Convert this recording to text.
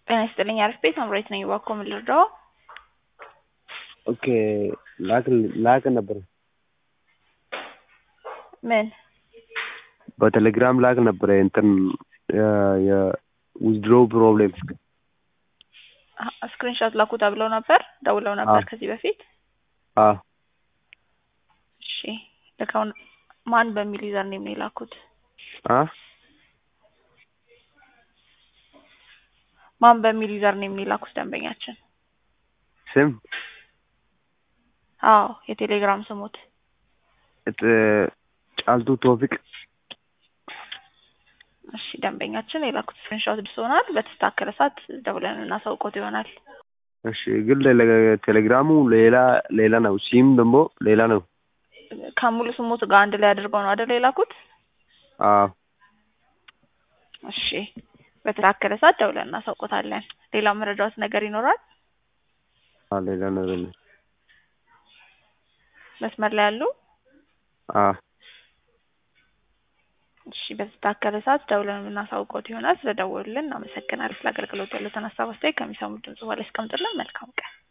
ጤና ይስጥልኝ አሪፍ ቤት አምሬት ነኝ እባክዎ ምን ልርዳዎ? ኦኬ ላክል ላክ ነበር ምን በቴሌግራም ላክ ነበረ እንትን የዊዝድሮ ፕሮብሌም ስክሪንሾት ላኩ ተብለው ነበር ደውለው ነበር አዎ። ከዚህ በፊት አዎ እሺ ልከው ማን በሚል ዩዘር ኔም ነው የላኩት አ ማን በሚል ዩዘር ኔም ነው የላኩት ደንበኛችን ስም አዎ የቴሌግራም ስሙት እጥ ጫልቱ ቶፊቅ እሺ ደንበኛችን የላኩት ስክሪንሾት ደርሶናል በተስተካከለ ሰዓት ደውለን እናሳውቆት ይሆናል እሺ ግን ሌላ- ቴሌግራሙ ሌላ ሌላ ነው ሲም ደግሞ ሌላ ነው ከሙሉ ስሙት ጋር አንድ ላይ አድርገው ነው አይደል የላኩት አዎ እሺ በተስተካከለ ሰዓት ደውለን እናሳውቆታለን ሌላ መረጃዎት ነገር ይኖራል አዎ ሌላ ነገር ነው መስመር ላይ ያሉ አዎ እሺ በተስተካከለ ሰዓት ደውለን የምናሳውቆት ይሆናል ስለደወሉልን እናመሰግናለን ስለ አገልግሎት ያሉትን ሀሳብ አስተያየት ከሚሰሙት ድምጽ በኋላ ያስቀምጡልን መልካም ቀን